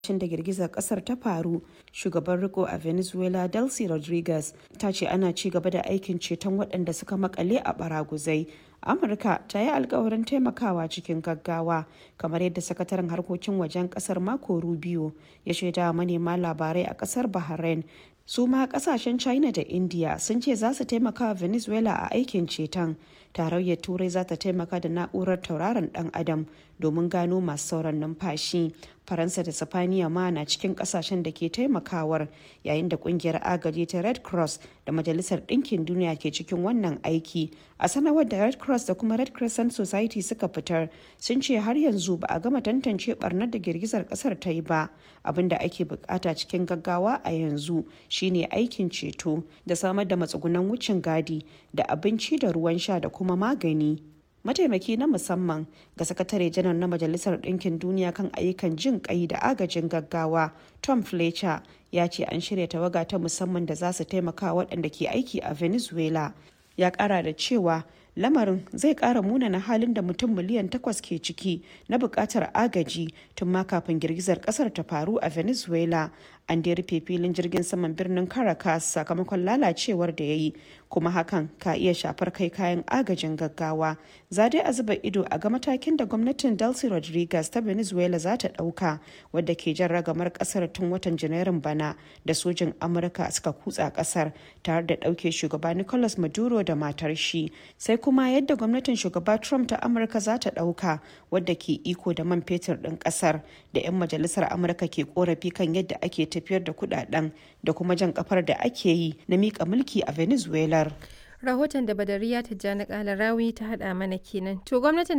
lokacin da girgizar kasar ta faru shugaban riko a venezuela delcy rodriguez ta ce ana ci gaba da aikin ceton waɗanda suka makale a baraguzai amurka ta yi alkawarin taimakawa cikin gaggawa kamar yadda sakataren harkokin wajen kasar mako rubio ya shaida manema labarai a kasar bahrain su ma kasashen china da india sun ce za su taimaka wa venezuela a aikin ceton tarayyar turai za ta taimaka da na'urar tauraron dan adam domin gano masu sauran numfashi faransa da sifaniya ma na cikin kasashen da ke taimakawar yayin da kungiyar agaji ta red cross da majalisar ɗinkin duniya ke cikin wannan aiki a sanarwar da red cross da kuma red crescent society suka fitar sun ce har yanzu ba a gama tantance barnar da girgizar kasar ta yi ba abin da ake bukata cikin gaggawa a yanzu shine aikin ceto da samar da matsugunan wucin gadi da abinci da ruwan sha da kuma magani mataimaki na musamman ga sakatare janar na majalisar ɗinkin duniya kan ayyukan jin kai da agajin gaggawa tom fletcher ya ce an shirya tawaga ta musamman da za su taimaka waɗanda ke aiki a venezuela ya ƙara da cewa lamarin zai ƙara munana halin da mutum miliyan takwas ke ciki na buƙatar agaji tun ma kafin girgizar ƙasar ta faru a venezuela an da rufe filin jirgin saman birnin caracas sakamakon lalacewar da ya yi kuma hakan ka iya shafar kai kayan agajin gaggawa za dai a zuba ido a ga matakin da gwamnatin delcy rodriguez ta venezuela za ta ɗauka wadda ke jan ragamar ƙasar tun watan janairun bana da sojin amurka suka kutsa ƙasar tare da ɗauke shugaba nicolas maduro da matar shi sai kuma yadda gwamnatin shugaba trump ta amurka za ta ɗauka wadda ke iko da man fetur ɗin ƙasar da 'yan majalisar amurka ke korafi kan yadda ake tafiyar da kudaden da kuma jan kafar da ake yi na mika mulki a venezuela rahoton da badariya tijjani kalarawi ta hada mana kenan to gwamnatin